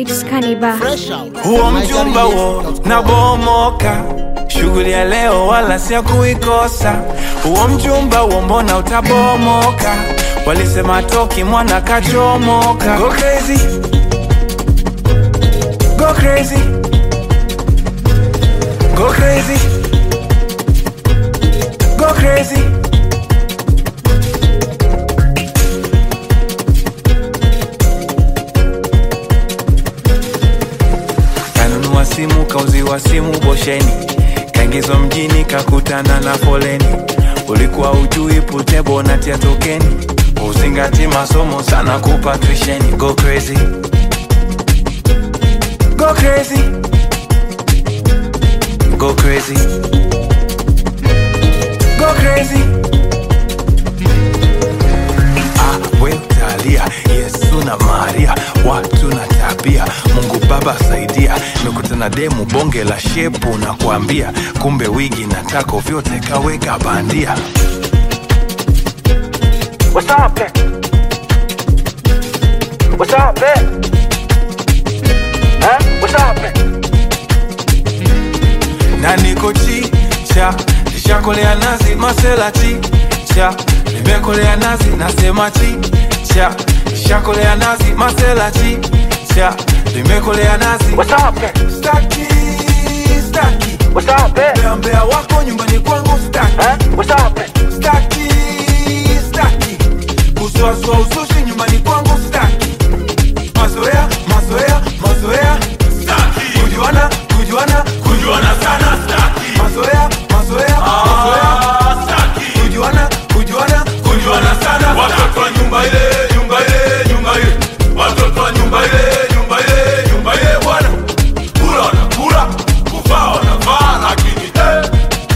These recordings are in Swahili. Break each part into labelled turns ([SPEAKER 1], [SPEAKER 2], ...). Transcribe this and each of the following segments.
[SPEAKER 1] Mix Kaniba.
[SPEAKER 2] Fresh out.
[SPEAKER 3] huo mchumba huo na bomoka shughuli ya leo wala si ya kuikosa huo mchumba huo mbona utabomoka walisema toki mwana kachomoka go crazy go crazy go crazy go crazy kanunua simu kauziwa simu bosheni kaingizwa mjini kakutana na foleni ulikuwa ujui putebo natia tokeni uzingati masomo sana kupa tuisheni go crazy go crazy go crazy go crazy ah, we utalia yesu na maria watu na tabia mungu baba saidia nimekutana demu bonge la shepu na kuambia kumbe wigi na tako vyote kaweka bandia What's up, eh? What's up, eh? Huh? What's up, eh? na niko chicha nishakolea nazi masela chicha nimekolea nazi nasema chicha nishakolea nazi masela chicha nimekolea nazi staki staki mbea mbea wako nyumbani kwangu staki staki staki kusuasua usushi nyumbani kwangu staki mazoea mazoea mazoea staki kujuana kujuana kujuana sana staki mazoea mazoea mazoea staki kujuana kujuana kujuana sana
[SPEAKER 4] watoto wa nyumba ile nyumba ile nyumba ile watoto wa nyumba ile nyumba ile nyumba ile bwana kula wanakula kuvaa wanavaa lakini eh.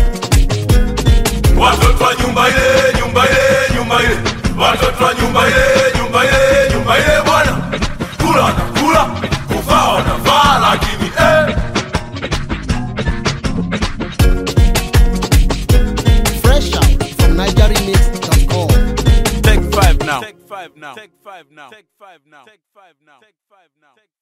[SPEAKER 4] watoto wa nyumba ile nyumba ile nyumba ile watoto wa nyumba ile nyumba ile nyumba ile bwana kula wanakula kuvaa wanavaa lakini eh.
[SPEAKER 2] Fresh out from NigeriMix.com.
[SPEAKER 3] take five now
[SPEAKER 4] Take five now. Take five now. Take five now. Take five now. Take five now.